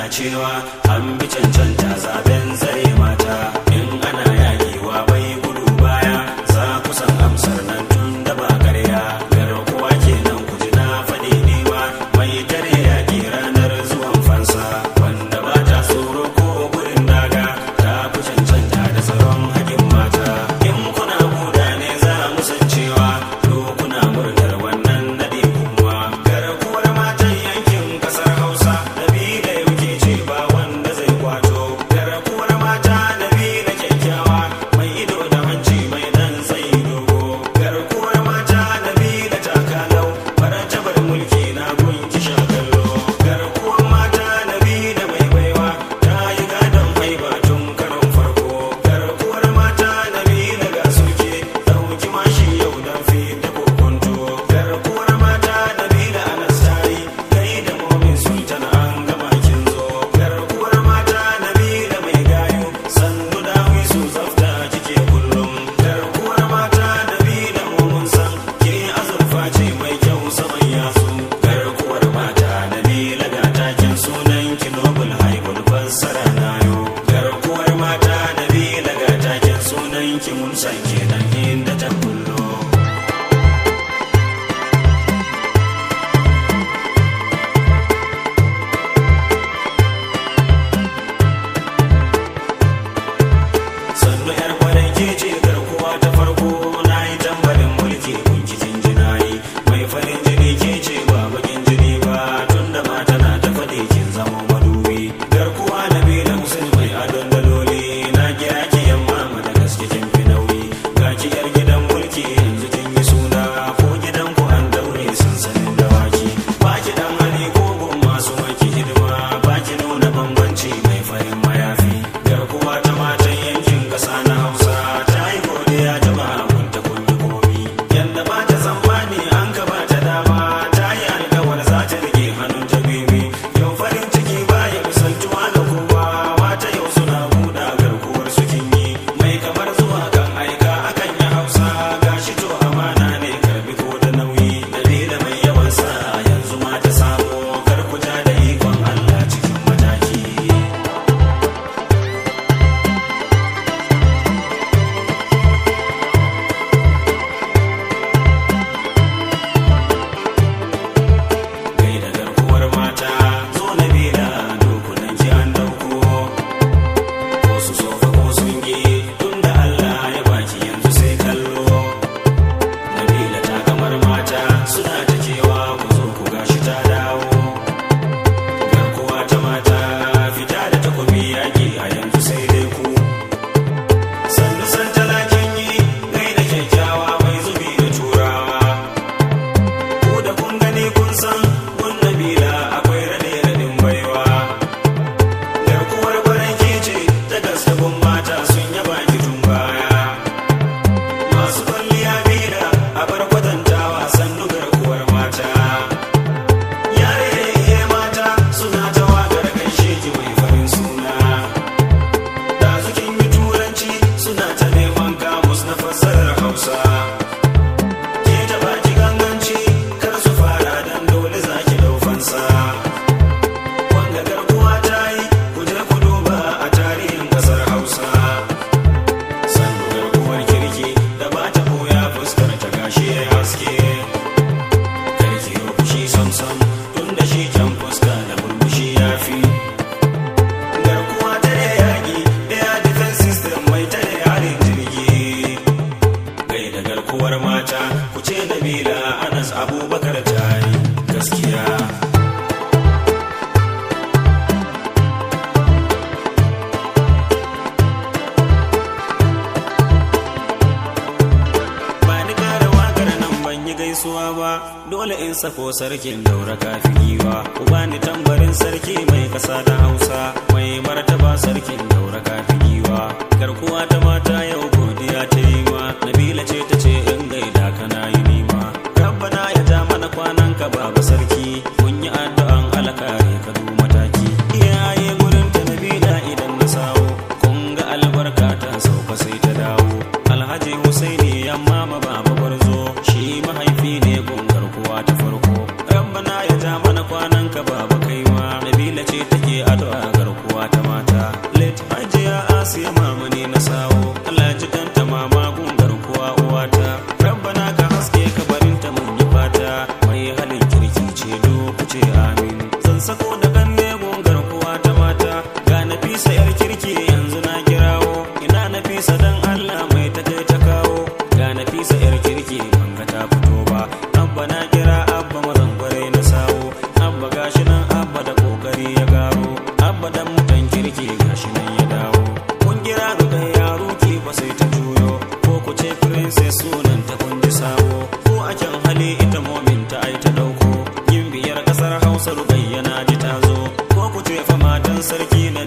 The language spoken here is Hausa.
cewa an bi cancanta zaben zare mata in ana yaƙiwa bai gudu baya za ku san amsar nan tun da ba karya garkuwa kenan ku ji na faɗi niwa mai tare yaƙi ranar zuwan fansa wanda ba ta tsoro ko gurin daga ta fi cancanta da tsaron haƙin mata in kuna buda ne za mu san cewa to kuna murnar wannan naɗi kuma garkuwar matan yankin ƙasar hausa nabila yauke ce ba wanda zai kwato garkuwar mata nabila kyakkyawa mai ido da hanci mai dan sai dogo garkuwar mata nabila takalau martabar mulki na gunki shakallo garkuwar mata nabila mai baiwa ta yi gadon haiba tun karon farko garkuwar mata nabila ga suke dauki mashi yau dan fi da kokonto garkuwar mata nabila anastari kai da momin sultan an gama kin zo garkuwar mata nabila mai gayu sannu dawi su zafta kike kullum garkuwar mata nabila mun san ke azurfa ce mai kyau saman yasu garkuwar mata nabila ga takin sunan ki nobel haibul fassara nayo garkuwar mata nabila ga takin sunan ki mun san kenan inda ta kullo sannu yar kwarai ke ce garkuwa ta farko na yi tambarin mulki kunki jinjina yi mai farin jini ke ce ba bakin jini ba tun da mata na ta faɗi kin zama madubi garkuwa na bila musul mai adon daloli na kira ki yamma da gaske kin fi nauyi ga ki yar gidan mulki yanzu kin yi suna ko gidan ku an daure sansanin dawaki ba ki dan hali ko gun masu maki hidima ba ki nuna bambanci mai farin mayafi garkuwa ta matan yankin ƙasa na hausa ta yi godiya jama'a kun ta kun yi komi yadda ba ta tsammani an ka ba ta dama ta yi alkawar za ta rike hannun ta bibi yau farin ciki ba ya misaltuwa da kowa mata yau suna buɗa garkuwar su kin yi mai kamar zuwa kan aika akan yi hausa gashi to amana ne karbi ko da nauyi dalila mai yawan sa yanzu ma ta samu karkuta da ikon allah cikin mataki gai da garkuwar mata zo na bila dokunan ki an dauko ko su sofa ko sun yi tun da Allah ya baki yanzu sai kallo Nabila ta kamar mata suna ta cewa ku zo ku gashi ta dawo garkuwa ta mata fita da takobi yaki a yanzu sai dai ku sannu san talakin yi gai da kyakkyawa mai zubi da turawa ko da kun gani kun san kun nabila akwai rade radin baiwa garkuwar baran ce ta gaske kun mata sun yaba ki tun baya masu kwalliya bila a bar kwatantawa sannu garkuwar mata yare mata suna ta waƙar gaishe ki mai farin suna da kin yi turanci suna ta neman kamus na fassarar hausa ke ta baki ganganci kar su fara dan dole za ki dau fansa wanga garkuwa ta yi ku je ku duba a tarihin kasar hausa sannu garkuwar kirki da ba ta boya fuskar ta gashi ya haske karki yau fushi samsam tun da shi can fuska da burbushi ya fi garkuwa ta da yaƙi air defense system mai tare harin jirgi gai da garkuwar mata ku ce nabila anas abubakar ta yi gaskiya ba ni kara wakar nan ban yi gaisuwa ba dole in sako sarkin daura kafin giwa ku bani tambarin sarki mai kasa da hausa mai martaba sarkin daura kafin giwa garkuwa ta mata yau godiya ta yi ma nabila ce ta ce in gaida kana yi nima rabbana ya ja mana kwanan ka baba sarki kun yi addu'an alkare ka du mataki iyaye gurin ta nabila idan na sawo kun ga albarka ta sauka sai ta dawo alhaji husaini yamma ma baba gwarzo shi mahaifi ne gun garkuwa ta farko rabbana ya ja mana kwanan ka baba kaiwa nabila ce take addu'a kyan hali ita momin ta ai ta dauko yin biyar kasar hausa rubayyana ji ta zo ko ku ce fa matan sarki na